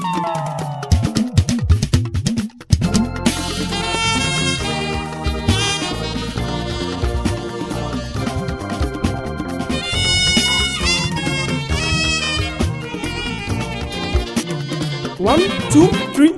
one two three.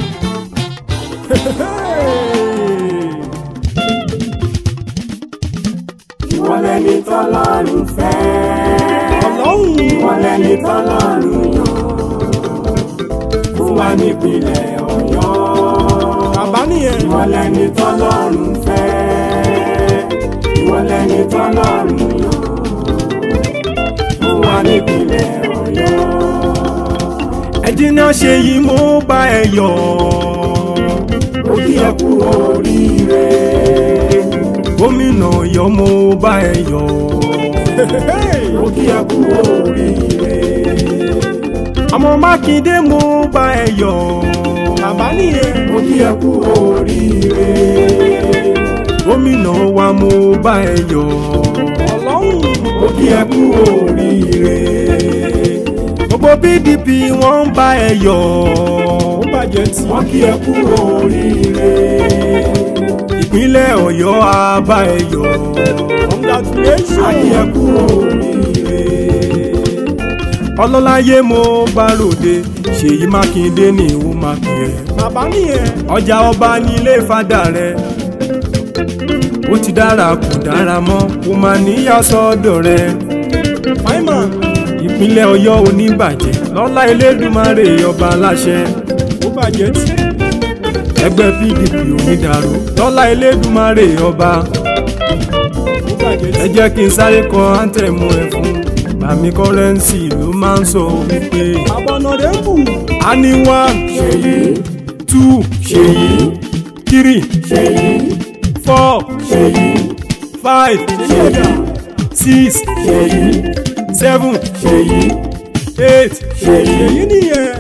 ìwọ lẹni tọ́lọ́run fẹ́. ọlọ́run ìwọ lẹni tọ́lọ́run yàn. fún wa nípìnlẹ̀ ọ̀yọ́. bàbá nìyẹn. ìwọ lẹni tọ́lọ́run fẹ́. ìwọ lẹni tọ́lọ́run yàn. fún wa nípìnlẹ̀ ọ̀yọ́. ẹ̀jìnà ṣe yìí mo bá ẹ yọ̀. ó kí ẹ kú oríire. gómìnà Ọ̀yọ́ mo bá ẹ yọ̀. ó kí ẹ kú oríire. ọmọ Mákindé mo bá ẹ yọ̀. bàbá nìyẹn. ó kí ẹ kú oríire. gómìnà wa mo bá ẹ yọ̀. ọlọ́run ó kí ẹ kú oríire. gbogbo PDP wọ́n ń bá ẹ yọ̀. ó bàjẹ́ tí. wọ́n kí ẹ kú oríire. ìpínlẹ̀ Ọ̀yọ́ á bá ẹ yọ̀. a congratulations. kí ẹ kú oríire. ọlọ́láyé mo bá ròde ṣèyí mákindé ní ìwọ máa pè é. bàbá nìyẹn. ọjà ọba ní ilé fada rẹ ó ti dára kò dára mọ́ kò má níyà sọ́dọ̀ rẹ. fáìmà ìpínlẹ̀ ọ̀yọ́ oníbàjẹ́ lọ́lá elédùmarè ọba aláṣẹ ó bàjẹ́ tí. ẹgbẹ́ pdp onídàrú lọ́lá elédùmarè ọba ó bàjẹ́ ẹ tí. jẹ́ kí n sáré kọ áńtẹ̀mù ẹ̀ fún bàmí kọ́rẹ́ǹsì ló máa ń sọ wípé àbọ̀nà rẹ̀ ń bù. a ní one ṣèyí two ṣèyí three ṣèyí four ṣèyí five ṣèyí six ṣèyí seven ṣèyí eight ṣèyí. èyí nìyẹn.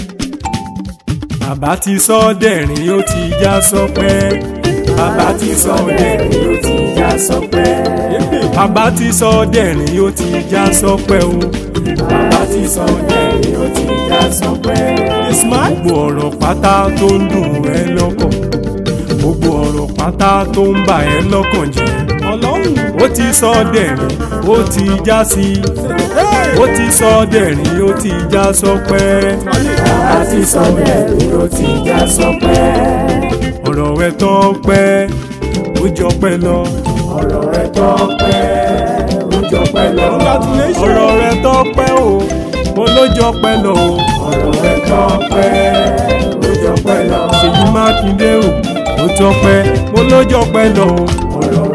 bàbá ti sọ dẹ̀rín ó ti já sọpẹ́. bàbá ti sọ lẹ́rìí ó ti já sọpẹ́. bàbá ti sọ dẹ̀rín ó ti já sọpẹ́ o. bàbá ti sọ lẹ́rìí ó ti já sọpẹ́. smart. gbogbo ọ̀rọ̀ pátá tó ń dùn ẹ́ lọ́kàn. gbogbo ọ̀rọ̀ pátá tó ń bà ẹ́ lọ́kàn jẹ́. ọlọ́run. ó ti sọ dẹ̀rín ó ti já sí. ó ti sọ dẹ̀rín ó ti já sọpẹ́. bàbá ti sọ lẹ́rìí ó ti já sọpẹ́. ọ̀rọ̀ rẹ̀ tọ́pẹ́ ó jọpẹ́ lọ. ọ̀rọ̀ rẹ̀ tọ́pẹ́ ó jọpẹ́ lọ. ọ̀rọ̀ rẹ̀ tọ́pẹ́ o mo ló jọpẹ́ lọ o. ọ̀rọ̀ rẹ̀ tọ́pẹ́ ó jọpẹ́ lọ. Ṣèyí Mákindé o ó tọ́pẹ́ mo ló jọpẹ́ lọ o. ọ̀rọ̀